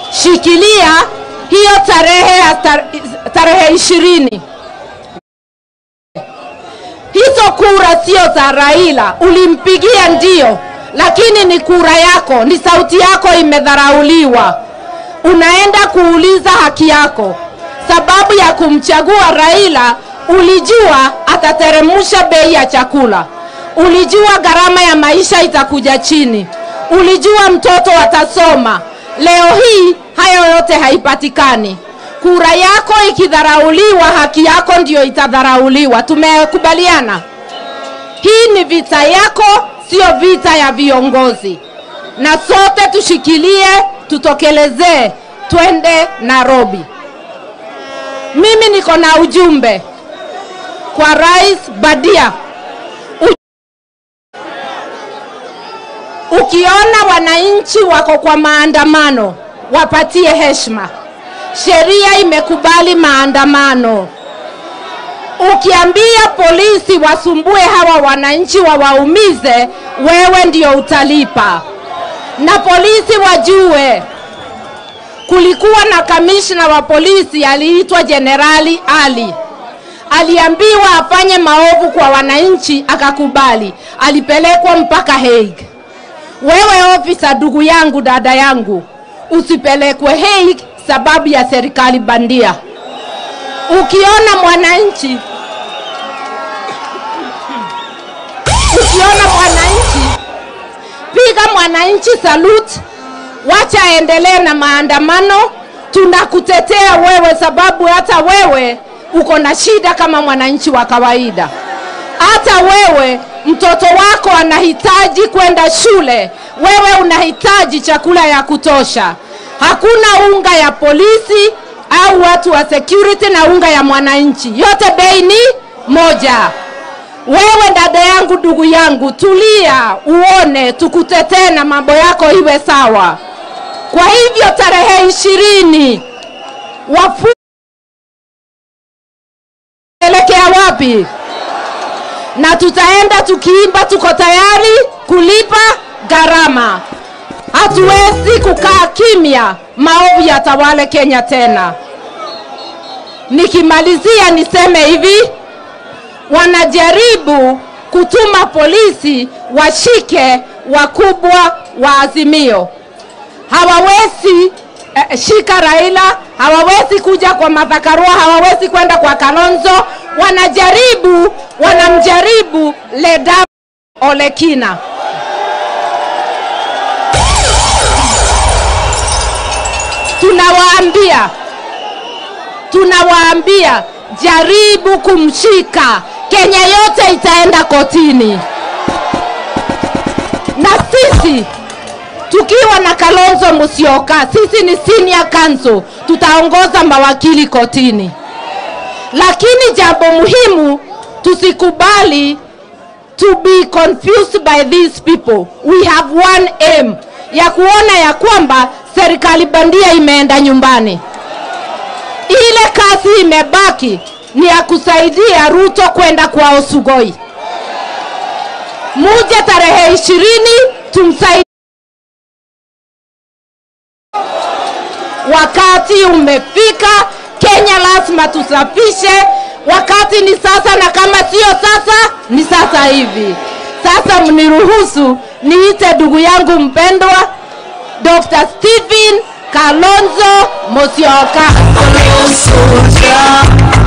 shikilia hiyo tarehe ya tar, tarehe ishirini hizo kura sio za Raila, ulimpigia ndio, lakini ni kura yako, ni sauti yako imedharauliwa. Unaenda kuuliza haki yako. Sababu ya kumchagua Raila, ulijua atateremsha bei ya chakula, ulijua gharama ya maisha itakuja chini, ulijua mtoto atasoma. Leo hii hayo yote haipatikani. Kura yako ikidharauliwa, haki yako ndio itadharauliwa. Tumekubaliana? Hii ni vita yako, sio vita ya viongozi, na sote tushikilie, tutokelezee, twende Nairobi. Mimi niko na ujumbe kwa Rais Badia. U- Ukiona wananchi wako kwa maandamano, wapatie heshima. Sheria imekubali maandamano. Ukiambia polisi wasumbue hawa wananchi wawaumize, wewe ndio utalipa. Na polisi wajue, kulikuwa na kamishna wa polisi aliitwa Jenerali Ali. Aliambiwa afanye maovu kwa wananchi, akakubali. Alipelekwa mpaka Hague. Wewe ofisa, ndugu yangu, dada yangu, usipelekwe Hague sababu ya serikali bandia. Ukiona mwananchi ukiona mwananchi, piga mwananchi salute, wacha aendelee na maandamano. Tunakutetea wewe, sababu hata wewe uko na shida kama mwananchi wa kawaida. Hata wewe mtoto wako anahitaji kwenda shule, wewe unahitaji chakula ya kutosha. Hakuna unga ya polisi au watu wa security na unga ya mwananchi, yote bei ni moja. Wewe dada yangu, ndugu yangu, tulia uone, tukutetee na mambo yako iwe sawa. Kwa hivyo tarehe ishirini wafu elekea wapi? Na tutaenda tukiimba, tuko tayari kulipa gharama. Hatuwezi kukaa kimya, maovu yatawale Kenya tena. Nikimalizia niseme hivi, wanajaribu kutuma polisi washike wakubwa wa Azimio. Hawawezi eh, shika Raila, hawawezi kuja kwa Martha Karua, hawawezi kwenda kwa Kalonzo. Wanajaribu, wanamjaribu Ledama Olekina. Tunawaambia, tunawaambia jaribu kumshika, Kenya yote itaenda kotini. Na sisi tukiwa na Kalonzo Musyoka, sisi ni senior counsel, tutaongoza mawakili kotini. Lakini jambo muhimu, tusikubali to be confused by these people. We have one aim ya kuona ya kwamba serikali bandia imeenda nyumbani. Ile kazi imebaki ni ya kusaidia Ruto kwenda kwao Sugoi. Muje tarehe ishirini tumsaidie. Wakati umefika, Kenya lazima tusafishe. Wakati ni sasa, na kama sio sasa, ni sasa hivi. Sasa mniruhusu niite ndugu yangu mpendwa Dr. Stephen Kalonzo Musyoka. Soldier.